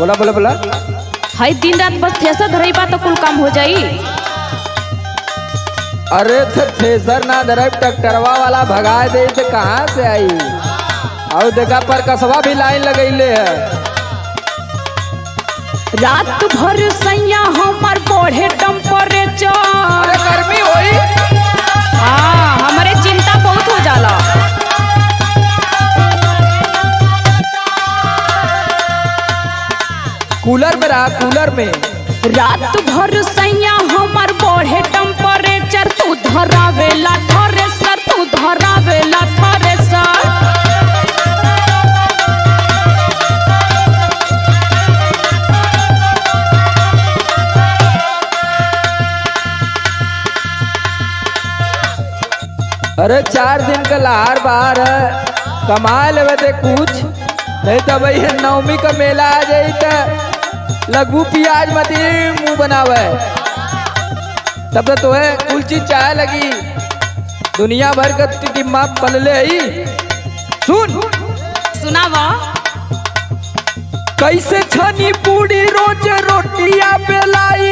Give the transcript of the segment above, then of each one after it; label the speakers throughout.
Speaker 1: बोला बोला बोला
Speaker 2: हई दिन रात बस थ्रेसर धरई बा तो कुल काम हो जाई
Speaker 1: अरे थे थ्रेसर ना धरब ट्रैक्टरवा वाला भगा दे तो कहाँ से आई और देखा पर कसवा भी लाइन लगैले है
Speaker 2: रात भर सैया हमर बढ़े टेम्परेचर
Speaker 1: अरे गर्मी होई
Speaker 2: हाँ हमरे चिंता बहुत हो जाला
Speaker 1: कूलर में रहा कूलर में
Speaker 2: रात भर सैया हमर बढ़े टेम्परेचर तू धरावेला थ्रेसर तू धरावेला थ्रेसर
Speaker 1: अरे चार दिन का लहार बाहर है कमा लेवे ते कुछ नहीं तो भाई नवमी का मेला आ जाई तो लगू प्याज मती मुंह बनावे तब तो है कुल चीज चाहे लगी दुनिया भर का टिम्मा पलले ही सुन
Speaker 2: सुनावा
Speaker 1: कैसे छनी पूरी रोज रोटियां बेलाई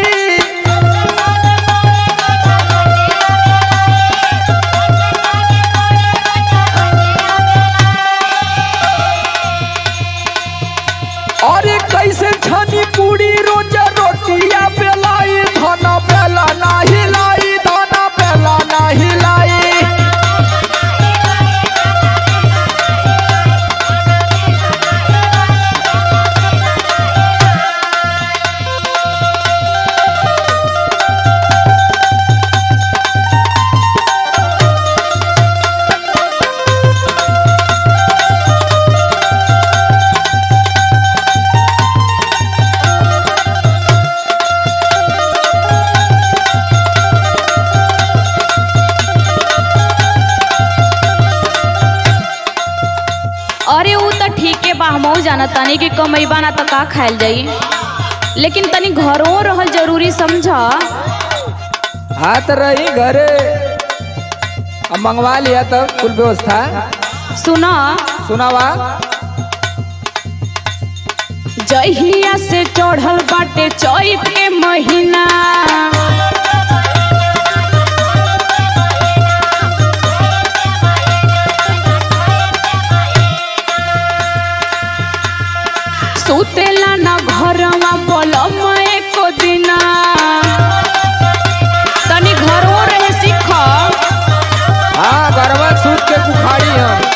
Speaker 1: अरे कैसे छनी पूरी रोज रोटियां बेलाई धना बेला नाही लाई धना बेला नाही लाई
Speaker 2: अरे ऊ तो ठीके बा हमहू जाना तानी कि कमैबा ना तो का खायल जाई लेकिन तनी घरों रहल जरूरी समझा
Speaker 1: हाथ रही घरे अब मंगवा लिया तब कुल व्यवस्था
Speaker 2: सुना
Speaker 1: सुनावा
Speaker 2: जहिया से चढ़ल बाटे चैत के महीना सुतेला ना घरवा पलम एको दिना तनी घरों रहे सीख
Speaker 1: हाँ गरबा सूत के बुखारी हम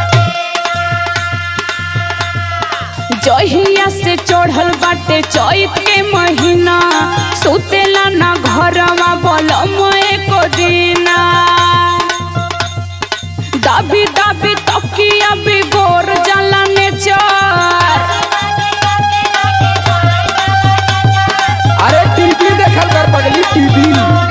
Speaker 2: जहिया से चढ़ल बाटे चैत के महीना सुतेला ना घरवा बलम एको दिना दाबी दाबी तकिया बिगोर जाला नेचर
Speaker 1: अरे टीवी देखल कर पगली टीवी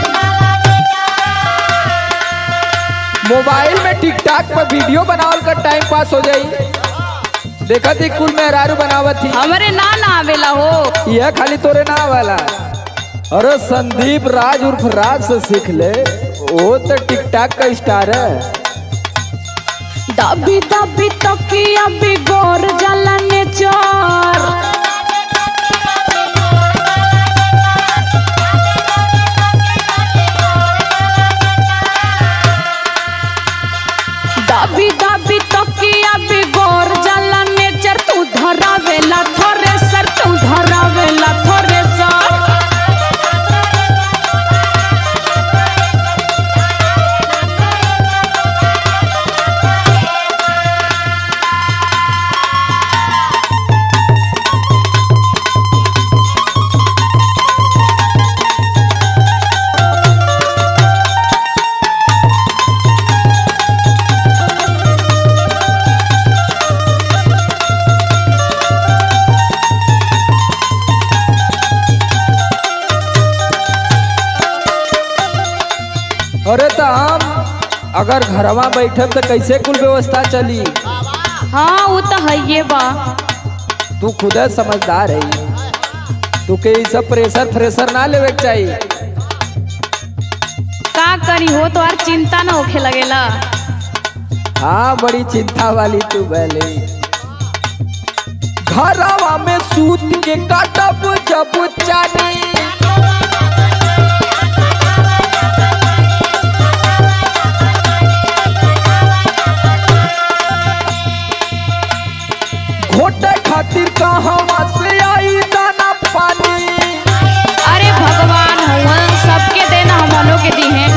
Speaker 1: मोबाइल में टिकटॉक पर वीडियो बनावल कर टाइम पास हो जाई देखा थी कुल मेहरारू बनावत थी
Speaker 2: हमरे ना ना आवेला हो
Speaker 1: यह खाली तोरे ना वाला अरे संदीप राज उर्फ राज से सीख ले वो तो टिकटॉक का स्टार है
Speaker 2: दाबी दाबी तकिया बिगोर जाला नेचर दाबी दाबी तकिया बिगोर जाला नेचर तू धरावेला थ्रेसर तू धरावेला थ्रेसर
Speaker 1: अरे तो हम अगर घरवा बैठब तो कैसे कुल व्यवस्था चली
Speaker 2: हाँ वो तो है ये बा
Speaker 1: तू खुद समझदार है तू के ई सब प्रेशर फ्रेशर ना लेवे के चाहिए
Speaker 2: का करी हो तो और चिंता ना होखे लगेला
Speaker 1: हाँ बड़ी चिंता वाली तू भले घरवा में सूत के काटब जब चानी घोटे खातिर कहवा से आई दाना पानी
Speaker 2: अरे भगवान हुआ सबके देना हमनों के दी हैं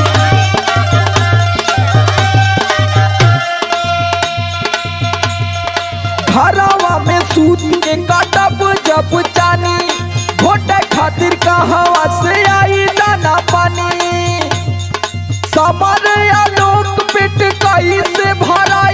Speaker 1: घरवा में सूत के काटब जब चानी घोटे खातिर कहवा से आई दाना पानी समर आलोक पेट कई से भरा